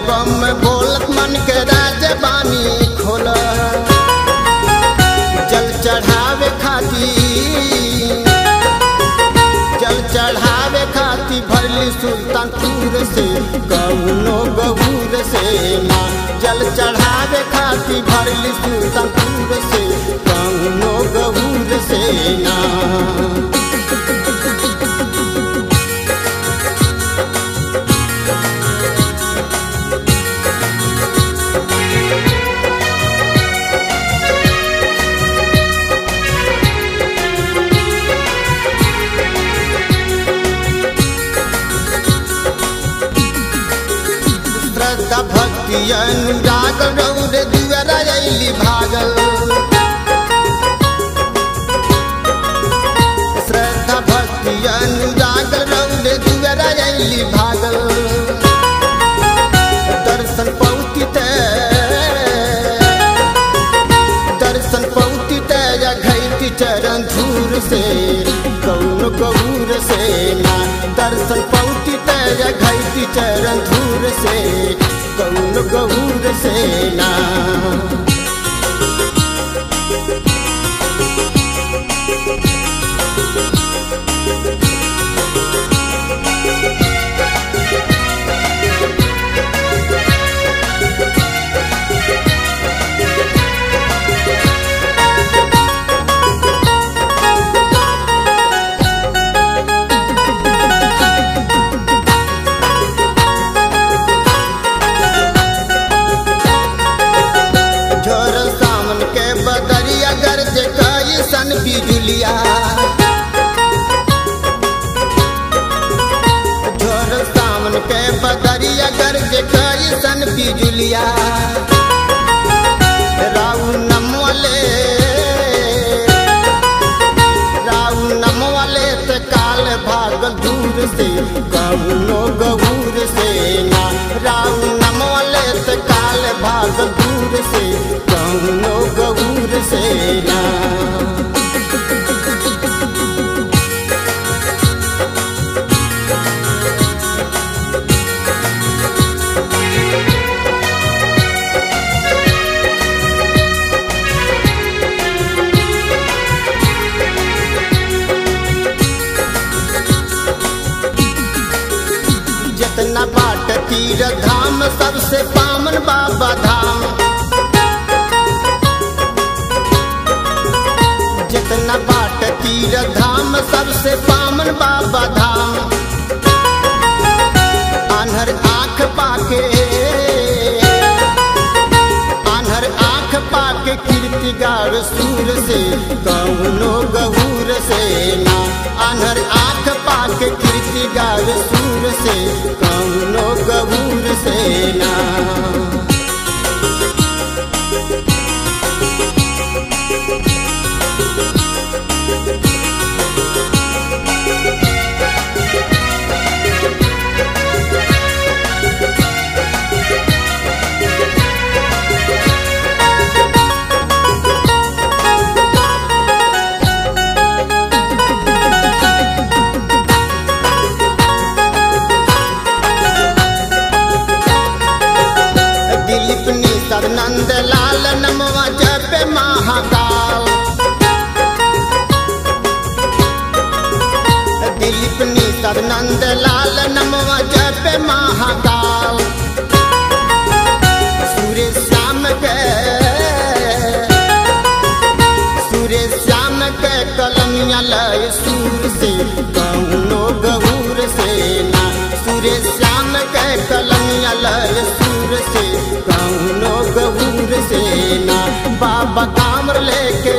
बम बोलत मन के राजबानी खोल जल चढ़ावे खाती जल चढ़ावे खाती भरली सुल्तानपुर से कौनो गबूर से ना जल चढ़ावे खाती भरली सुल्तानपुर से कौनो गबूर से ना श्रद्धा भक्ति अनुराग रौर दुआरा अली भागल श्रद्धा भक्ति अनुराग रौर दुआरा अली भागल दर्शन पौती दर्शन पौती या घैती चरण धूर से कौन कबूर से ना दर्शन पौती या घैती चरण धूर से कौन गबूर से ना झोर सामन के बदरिया गर्ज कई सन बिजुलिया झोर सामन के बदरिया गर्ज कई सन बिजुलिया राउ नमवले राउ नमवले ते काल भागल दूर से कौनो गबूर से ना राउ नमवले ते काल भागल दूर से कौनो गबूर से ना जितना बाट तीर धाम सबसे पावन बाबा धाम जितना बाट तीर धाम सबसे पावन बाबा धाम आन्हर आँख पाके आन्हर आँख पाके कीर्ति गाड़ सूर से कौनो गहूर से ना आन्हर आँख पाके कीर्ति गाड़ सूर से कौनो गहूर से ना दिलीप निसर नंद लाल नमवा जप महाकाल दिलीप निसर नंद लाल नमवा जप महाकाल सूर्य श्याम के सूर्य श्याम के कलमिया लय सूर से कौनो गहूर से ना सूर्य श्याम के कलमिया लय सूर से कौनो गहूर से ना बाबा कामर लेके